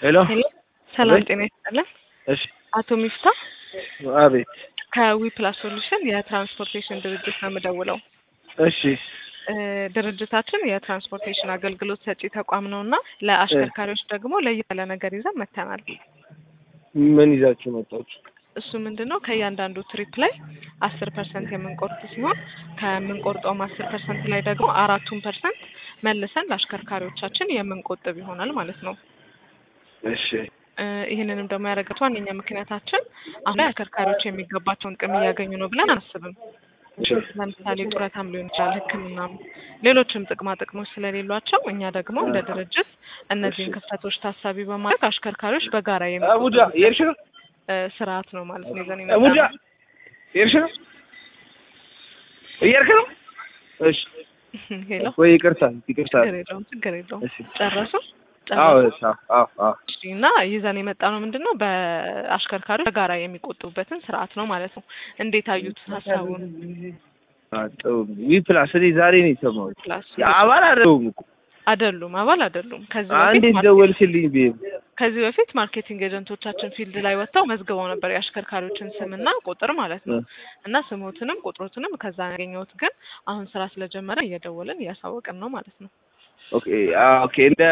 ሄሎ ሄሎ ሰላም አቤት። ጤና ይስጥልን። እሺ አቶ ሚፍታ አቤት ከዊ ፕላስ ሶሉሽን የትራንስፖርቴሽን ድርጅት ነው የምደውለው። እሺ እ ድርጅታችን የትራንስፖርቴሽን አገልግሎት ሰጪ ተቋም ነው እና ለአሽከርካሪዎች ደግሞ ለየት ያለ ነገር ይዘን መጥተናል። ምን ይዛችሁ መጣችሁ? እሱ ምንድን ነው ከእያንዳንዱ ትሪፕ ላይ አስር ፐርሰንት የምንቆርጥ ሲሆን ከምንቆርጠውም አስር ፐርሰንት ላይ ደግሞ አራቱን ፐርሰንት መልሰን ለአሽከርካሪዎቻችን የምንቆጥብ ይሆናል ማለት ነው። እሺ እ ይህንንም ደግሞ ያደረገት ዋነኛ ምክንያታችን አሁን ላይ አሽከርካሪዎች የሚገባቸውን ጥቅም እያገኙ ነው ብለን አናስብም። እሺ ለምሳሌ ጡረታም ሊሆን ይችላል፣ ሕክምናም ሌሎችም ጥቅማ ጥቅሞች ስለሌሏቸው እኛ ደግሞ እንደ ድርጅት እነዚህን ክፍተቶች ታሳቢ በማድረግ አሽከርካሪዎች በጋራ አቡጃ የሚቆጥቡበት የሄድሽ ነው? እ ስርዓት ነው ማለት ነው ይዘን አቡጃ የመጣነው። የሄድሽ ነው? እየሄድክ ነው? እሺ ሄሎ ወይ ይቅርታ ይቅርታ። ችግር የለውም ችግር የለውም። እሺ ጨረሱ አዎ ጨረሱ። እሺ፣ አዎ አዎ እሺ፣ እና ይዘን የመጣ ነው ምንድን ነው በአሽከርካሪዎች በጋራ የሚቆጥቡበትን ስርዓት ነው ማለት ነው። እንዴት አዩት ሀሳቡን? አዎ ዊ ፕላስ እኔ ዛሬ ነው የሰማሁት። ፕላስ አባል አይደለሁም እኮ አይደሉም አባል አይደሉም። ከዚህ አንዴ በፊት ማርኬ- ደወልሽልኝ ብዬ ከዚህ በፊት ማርኬቲንግ ኤጀንቶቻችን ፊልድ ላይ ወጥተው መዝግበው ነበር የአሽከርካሪዎችን ስምና ቁጥር ማለት ነው። እና ስሞትንም ቁጥሮትንም ከዛ ያገኘሁት ግን አሁን ስራ ስለጀመረ እየደወልን እያሳወቅን ነው ማለት ነው። ኦኬ አዎ፣ ኦኬ እንደ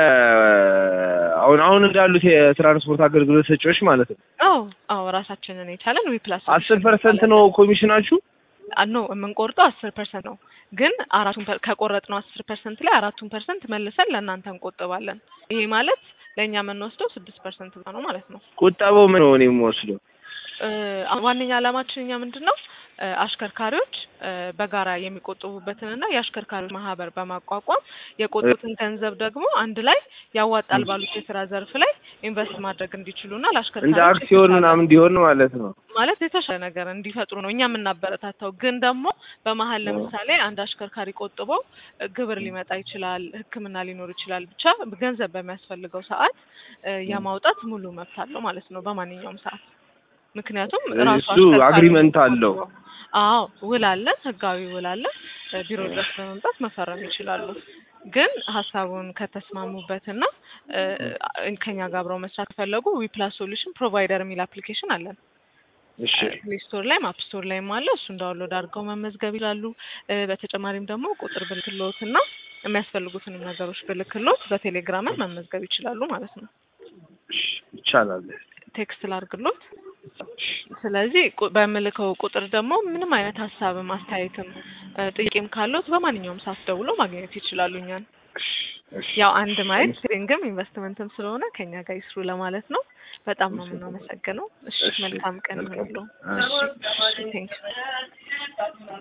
አሁን አሁን እንዳሉት የትራንስፖርት አገልግሎት ሰጪዎች ማለት ነው። አዎ አዎ ራሳችንን የቻለን ዊ ፕላስ አስር ፐርሰንት ነው ኮሚሽናችሁ? ኖ የምንቆርጠው አስር ፐርሰንት ነው። ግን አራቱን ፐር- ከቆረጥነው አስር ፐርሰንት ላይ አራቱን ፐርሰንት መልሰን ለእናንተ እንቆጥባለን። ይሄ ማለት ለእኛ የምንወስደው ስድስት ፐርሰንት ነው ማለት ነው። ቁጠባው ምን ነው እኔ የምወስደው? እ ዋነኛ ዓላማችን እኛ ምንድን ነው እ አሽከርካሪዎች እ በጋራ የሚቆጥቡበትንና የአሽከርካሪዎች ማህበር በማቋቋም የቆጡትን ገንዘብ ደግሞ አንድ ላይ ያዋጣል ባሉት የስራ ዘርፍ ላይ ኢንቨስት ማድረግ እንዲችሉና እንደ ለአሽከርካሪዎች አክሲዮን የተሻለ- ምናምን እንዲሆን ማለት ነው። ማለት የተሻለ ነገር እንዲፈጥሩ ነው እኛ የምናበረታታው። ግን ደግሞ በመሀል ለምሳሌ አንድ አሽከርካሪ ቆጥበው እ ግብር ሊመጣ ይችላል፣ ሕክምና ሊኖር ይችላል። ብቻ ገንዘብ በሚያስፈልገው ሰዓት እ የማውጣት ሙሉ መብት አለው ማለት ነው በማንኛውም ሰዓት። ምክንያቱም ራሱ እሱ አሽከርካሪው አግሪመንት አለው። ቆጥበው- አዎ ውል አለን፣ ህጋዊ ውል አለን። እ ቢሮ ድረስ በመምጣት መፈረም ይችላሉ። ግን ሀሳቡን ከተስማሙበትና እ ከኛ ጋር አብረው መስራት ከፈለጉ ዊፕላስ ሶሉሽን ፕሮቫይደር የሚል አፕሊኬሽን አለን። እሺ ፕሌይ ስቶር ላይም አፕ ስቶር ላይም አለ። እሱን ዳውንሎድ አድርገው መመዝገብ ይላሉ። እ በተጨማሪም ደግሞ ቁጥር ብልክሎት እና የሚያስፈልጉትንም ነገሮች ብልክሎት በቴሌግራምን መመዝገብ ይችላሉ ማለት ነው። እሺ፣ ይቻላል። ቴክስት ላርግሎት። ስለዚህ ቁ- በምልከው ቁጥር ደግሞ ምንም አይነት ሀሳብም አስተያየትም እ ጥያቄም ካለዎት በማንኛውም ሰዓት ደውሎ ማግኘት ይችላሉ እኛን። እሺ፣ ያው አንድ ማየት ትሬኒንግም ኢንቨስትመንትም ስለሆነ ከኛ ጋር ይስሩ ለማለት ነው። በጣም ነው የምናመሰግነው። እሺ እሺ፣ መልካም ቀን መልካም ይሁንልዎ። ቀን። እሺ ቴንክ